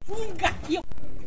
Funga hiyo.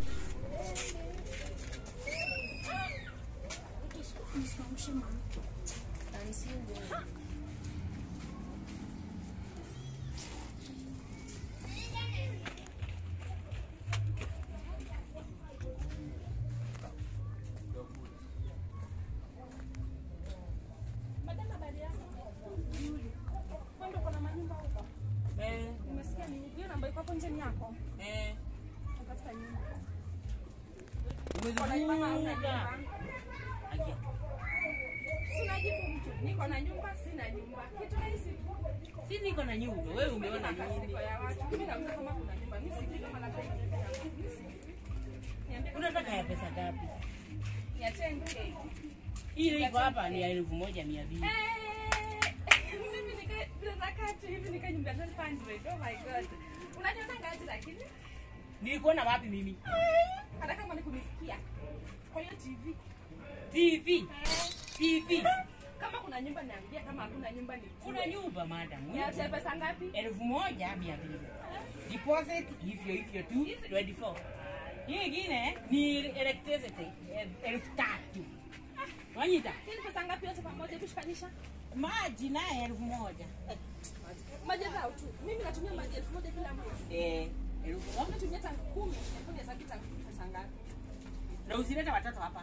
Madam, habari yako? Wewe ndio uko na manyumba huko? Eh, Nimesikia ni hiyo namba iko hapo nje ni yako. eh. Natafuta nyumba. Uko na nyumba ama huna Umezifunga. nyumba? Aje. Sina jibu mtu. Niko na nyumba, sina nyumba. Kitu rahisi tu. Si niko na nyumba, wewe umeona nini? Makasiriko ya watu. Mimi nauliza kama kuna nyumba. Mimi sijui kama labda iko nyumba yangu. Mimi sijui. Niambie kama Unataka ya pesa ngapi? ni ya 10k. Ile iko hapa ni ya elfu moja mia mbili. Eh, mimi nika vile nakaa tu hivi nika nyumba 1200. Oh my god. Unaniona ngaji lakini? Nilikuona wapi mimi? Hata kama ni kunisikia. Kwa hiyo TV. TV. Eh. TV. Kama kuna nyumba niambia, kama hakuna nyumba ni Kuna nyumba madam. Ni ya pesa ngapi? elfu moja mia mbili. Deposit hivyo hivyo tu 24. Hii ingine ni electricity eh, elfu tatu. Wanyita Hii ni pesa ngapi yote pamoja kushikanisha? maji naye elfu moja. Maji dhao tu. Mimi natumia maji elfu moja kila mwezi. Eh, elfu Wewe moja. unatumia tanki kumi, hebu hesabu tanki pesa ngapi? Na usilete watoto hapa.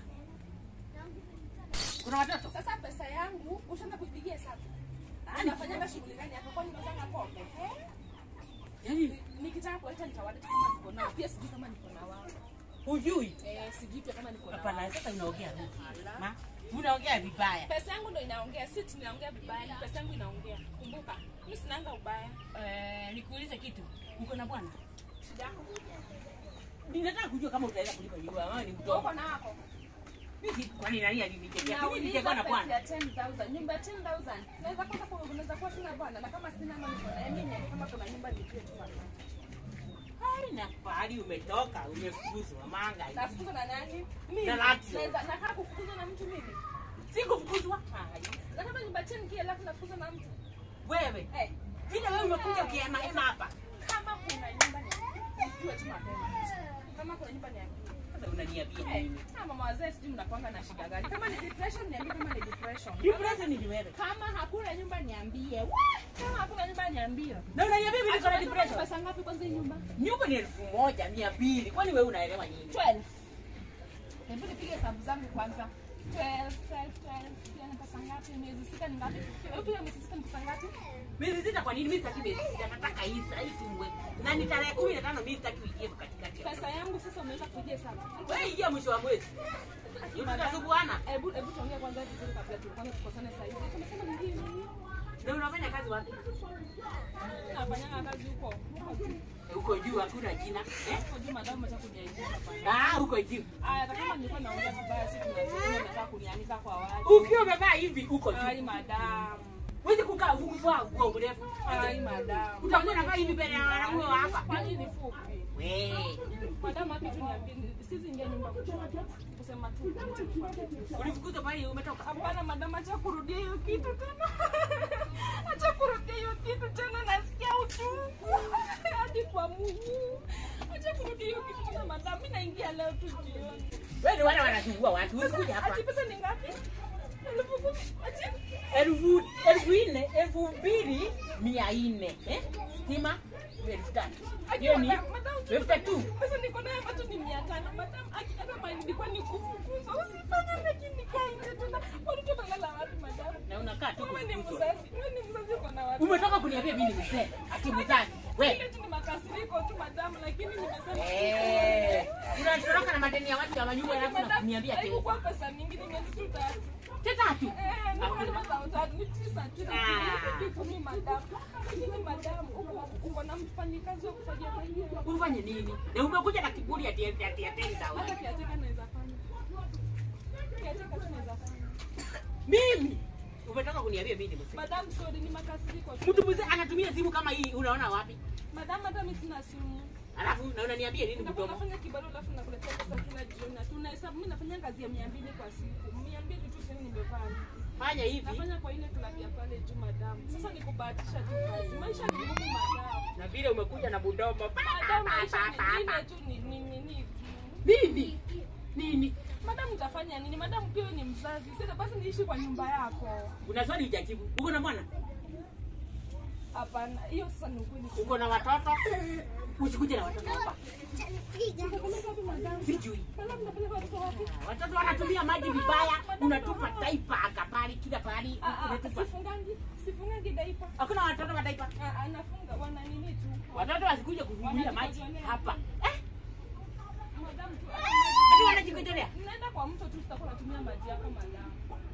Kuna watoto? Sasa pesa yangu ushaanza kuipigia hesabu. Anafanyanga shughuli gani hapa? Kwani unazanga pombe? Eh? Yaani Nikitaka kuleta nitawaleta kama niko nao. Pia sijui kama niko na wao. hujui? Eh, sijui pia kama niko na Hapana, wao. sasa unaongea vipi? Ma, unaongea vibaya. Pesa yangu ndo inaongea, si ati ninaongea vibaya, ni pesa yangu inaongea. Kumbuka, mimi sinanga ubaya. Eh, nikuulize kitu. Uko na bwana? Shida yako. Ninataka kujua kama utaweza kulipa nyumba ama ni Uko mtoto. na wako. Mimi kwani nani alinichekea? Mimi Nauliza nilichekwa na pesa bwana. ya 10,000, nyumba ya 10,000. Naweza kosa kwa unaweza kuwa sina bwana na kama sina mama niko na mimi kama kuna nyumba nijue tu hapa. Hai na pahali umetoka, umefukuzwa manga. hivi. Nafukuzwa na nani? Mimi. Na Latio. Naweza nakaa kufukuzwa na mtu mimi. Sikufukuzwa. Hai. Na kama nyumba 10k alafu nafukuzwa na mtu. Wewe, Eh, vile wewe umekuja ukiema hema hapa. kama kuna nyumba ni nijue tu mapema. Kama kuna nyumba niambie. Sasa unaniambia Eh, nini? ah, mama wazee sijui mnakuanga na shida gani. Kama ni depression niambie kama ni depression. Depression ni wewe. Kama hakuna nyumba niambie. Wah! Kama hakuna nyumba niambie. Na unaniambia mimi niko na depression. Pesa ngapi kwanza hii nyumba? Nyumba ni elfu moja mia mbili. Kwani wewe unaelewa nini? 12. Hebu nipige hesabu zangu kwanza. 12, 12, 12. Pia ni pesa ngapi? Miezi sita ni ngapi? Hebu piga miezi sita ni pesa ngapi? Miezi sita kwa nini? Mimi sitaki miezi sita, nataka hii saa hii tumwe. Na ni tarehe kumi na tano mimi sitaki uingie katikati. ya Pesa yangu sasa umeweza kupiga hesabu. Wewe ingia mwisho wa mwezi. Utasubuana. Hebu hebu tuongee kwanza vizuri kabla tuanze tukosane sasa hivi. Tumesema ni nini? Na unafanya kazi wapi? Nafanyanga kazi huko. Huko juu. Huko juu hakuna jina. Eh? Huko juu madam acha kuniaibisha hapa. Ah, huko juu. Aya, hata kama nilikuwa naongea vibaya siku na nataka kunianika kwa watu. Ukiwa umevaa hivi uko Ai juu. madam. Huwezi kukaa ukuvaa nguo mrefu. Ai madam. Utakuwa unavaa hivi mbele ya wanaume wa hapa. Kwani ni fupi? Wewe. Madam hapa tu niambie sisi ingia nyumba kusema tu. Kusema tu. Ulifukuzwa pale umetoka. Hapana madam, acha kurudia hiyo kitu tena. Acha kurudia hiyo kitu tena, nasikia uchungu hadi kwa Mungu. Acha kurudia hiyo kitu tena madam, mimi naingia leo tu jioni. Wewe ni wale wanasumbua watu. Usikuja hapa. Ati pesa ni ngapi? Elfu kumi. Ati elfu elfu nne elfu mbili mia nne eh? stima elfu tatu hiyo ni elfu tatu Pesa niko nayo hapa tu ni mia tano. Madam, aki- hata mali nilikuwa ni kufukuza. Usifanye lakini nikae nje tena. Watoto watalala wapi madam? na unakaa tu Wewe ni kufukuzwa. mzazi. Wewe ni mzazi uko na watu. umetoka kuniambia mimi ni mzee ati mzazi Ile we tu ni makasiriko tu madam, lakini nimesema Eh, unatoroka na madeni ya watu ya manyumba alafu unaniambia ati haikukuwa pesa mingi, ni miezi tu tatu. tatu Eh, nilikuwa nimepata utatu, ni tisa tu. Ah. Ni kumi madam. Lakini madam, uko uko na mfanyikazi wa kufanyia kwa hiyo. ufanye nini na umekuja na kiburi ati ati ati ati Hata kiateka naweza fanya. Kiateka tu naweza fanya. mimi umetoka kuniambia mimi ni mzee Madam, sorry, ni makasiriko tu. mtu mzee anatumia simu kama hii unaona wapi Madam, hata mimi sina simu. alafu na unaniambia nini Unakuwa mdomo unafanya kibarua alafu nakuletea pesa kila jioni. Na tunahesabu mimi nafanya kazi ya 200 kwa siku. 200 tu sasa nimevaa. fanya hivi Nafanya kwa ile klabu ya pale juu madam. Sasa ni kubahatisha tu kazi. Maisha ni ngumu madam. na vile umekuja na budomo Madam maisha ni ile tu ni ni nini tu. nini nini Madam utafanya nini? Madam pia wewe ni mzazi. Sasa basi niishi kwa nyumba yako. una swali hujajibu uko na mwana Hapana, hiyo sasa ni ukweli. uko na watoto usikuje na watoto hapa Unapeleka wapi madam? sijui Madam unapeleka watoto wapi? watoto wanatumia maji vibaya unatupa taipa akapali kila pahali Ah, ah, unatupa sifungangi sifungangi daipa. hakuna watoto wa taipa Ah, anafunga wana nini tu. watoto wasikuje kuvumilia maji hapa eh Madam tu. hadi wanajikojolea Mnaenda kwa mto tu tutakuwa natumia maji yako madam.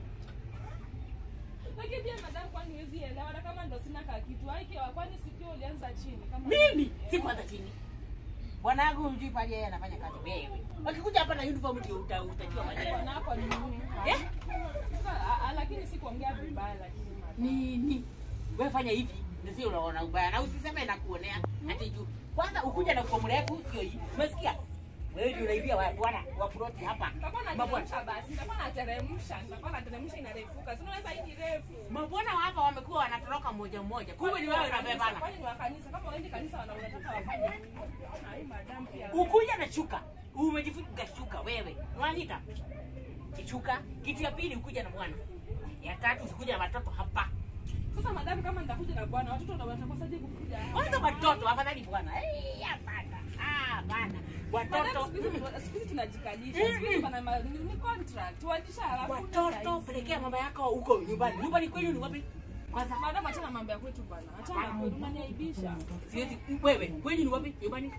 Lakini pia madam kwani huwezi elewa na kama ndo sina ka kitu. Haiki kwani sikio ulianza chini kama mimi si kwanza chini bwana yangu hujui pale yeye anafanya kazi wewe wakikuja hapa na uniform ndio uta- utajua mwenyewe Bwana wako ni nini? eh Sasa, ah, ah, lakini si kuongea vibaya lakini madam. nini wewe fanya hivi na sio unaona ubaya na usiseme nakuonea ati juu kwanza ukuja na kwa mrefu sio hii umesikia wewe ndio unaibia wa bwana wa ploti hapa Nitakuwa mabwana nateremsha basi. Nitakuwa nateremsha. Nitakuwa nateremsha inarefuka. Si unaweza hii ni refu. mabwana wa hapa wamekuwa wanatoroka mmoja mmoja kumbe ni wewe unabebana Kwani ni wa kanisa? Kama waendi kanisa wana unataka wafanye nini? Na hii madam pia. ukuja na shuka umejifunga shuka wewe unanita kichuka kitu ya pili ukuja na bwana ya tatu usikuja na watoto hapa Sasa madam, kama nitakuja na bwana, watoto ndo watakosaje kukuja? kwanza watoto afadhali bwana Eh, hapana ah bana Madam, watoto siku hizi siku hizi tunajikalisha. Siku hizi pana ma- ni ni contract. Waandisha halafu watoto pelekea mama yako huko nyumbani nyumbani kwenu ni wapi kwanza Madam, achana mambo ya kwetu bwana. Achana na kwetu, unaniaibisha. siwezi wewe kwenu ni wapi nyumbani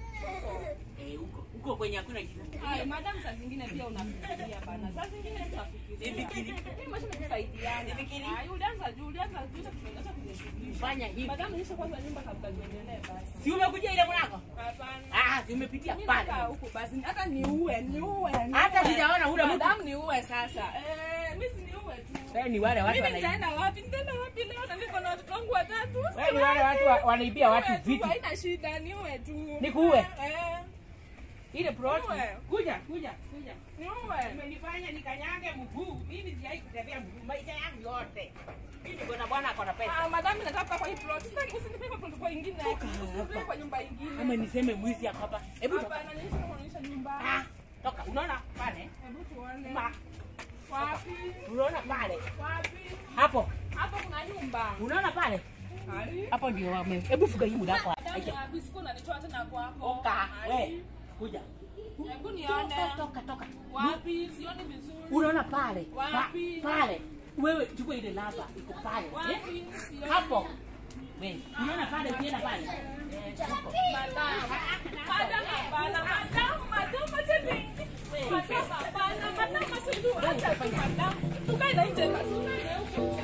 eh huko huko kwenye hakuna kitu Hai, madam, saa zingine pia unafikiria bana. Saa zingine tunafikiria. Sifikiri. Hii maisha ni kusaidiana. Sifikiri. Hai, ulianza juu, ulianza juu, sasa tunaanza kujishughulisha. fanya hivi Madam, nisha kwanza nyumba kabla tuendelee basi. si umekuja ile mlango Hapana. ah si umepitia Mimi pale nakaa huko basi. Hata niue, niue. Hata niue. sijaona ule mtu. Madam, niue sasa. Eh, mimi si niue tu. wewe ni wale watu Mimi wanaibia nitaenda wapi? Nitaenda wapi leo na niko na watoto wangu watatu? wewe ni wale watu wa- wanaibia watu Niue tu, vitu Haina shida, niue tu. Nikuue? Eh, ile plot Wewe. kuja kuja kuja niue. umenifanya nikanyage mguu mimi sijai kutembea mguu maisha yangu yote mimi niko na bwana ako na pesa Ah, madam nataka kwa hii plot. Sasa usinipe kwa plot kwa ingine. Usinipe kwa nyumba ingine. ama niseme mwizi ako hapa hebu toka Hapana, nisha kuonyesha nyumba. ah toka unaona pale Hebu tuone. ma Wapi? unaona pale Wapi? hapo Hapo kuna nyumba. unaona pale Hai. hapo ndio wame hebu fuga hii muda wako Madam, ya bisku unanitoa tena kwako. toka Hai. we kuja Hebu nione. toka toka toka Wapi? Sioni vizuri. unaona pale pa, Wapi? pale wewe chukua ile lava iko pale eh? Wapi? Sioni. hapo we unaona pale ukienda pale eh, hapo. Madam. Madam, hapana. Madam, madam, acha ni- Madam, hapana. Madam, acha tu. Acha tu, madam. Tukae na nje basi. Tukae huko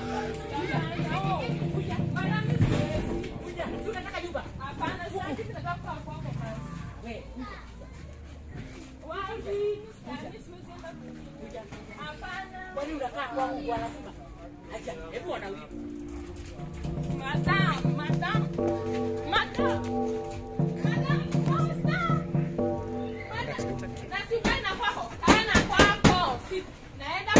nje. Madam, siwezi. kuja si unataka nyumba Hapana, sasa hivi nataka kukaa kwako basi. we Wapi? Yaani siwezi enda kwingine. Hapana. kwani unakaa kwangu kwa lazima acha hebu wana huyu Madam, madam. Madam. Madam, madam. Madam. Na si ukae na kwako. Kaa na kwako. Si- naenda